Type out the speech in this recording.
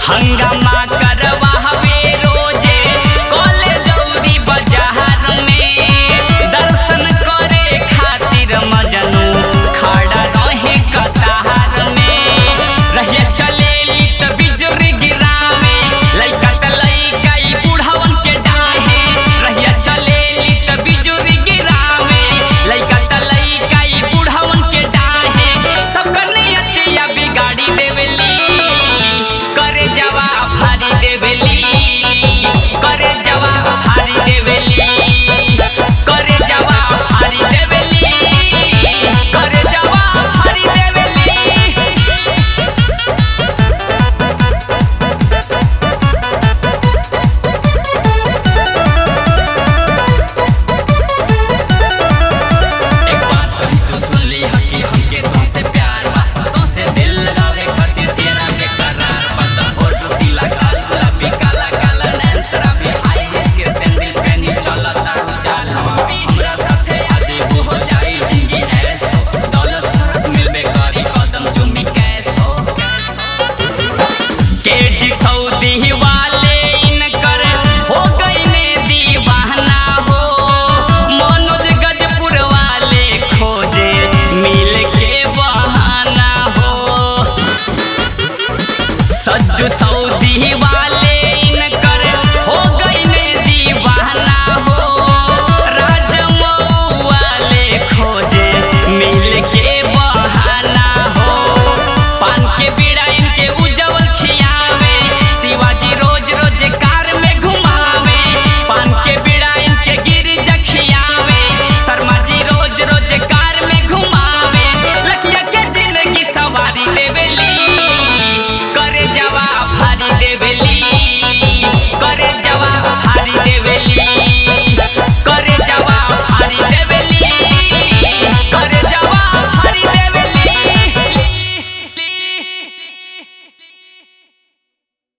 हंगामा करवावे रोजे कॉलेज औरी बाजार में दर्शन करे खातिर मजनू खड़ा रहे कतार में रहिया चलेली त बिजुरी गिरावे लइका त लइका ई बुढ़वन के डाहे रहिया चलेली त बिजुरी गिरावे लइका त लइका ई बुढ़वन के डाहे सबकर नियतिया बिगाड़ी देवेली करे जवाब भारी देवेली करे जवाब भारी देवेली करे जवाब भारी देवेली करे जवाब भारी देवेली एक बात कही तू सुन ली है कि हमके तुमसे प्यार बा तुमसे दिल लगावे खातिर तेरा बेकरार बा तो होठ सीला गाल गुलाबी काला काला नैन शराबी हाई हिल्स के सैंडल पहनी चला तारू चाल हवाबी हमरा साथे आज वो हो जाई जिंदगी ऐसो दौलत शरत मिलबे करी कदम चुमी कैसो केडी सऊदी वाले इनकर हो गई ने दीवाना हो मनोज गजपुर वाले खोजे मिल के बहाना हो सज्जू सऊदी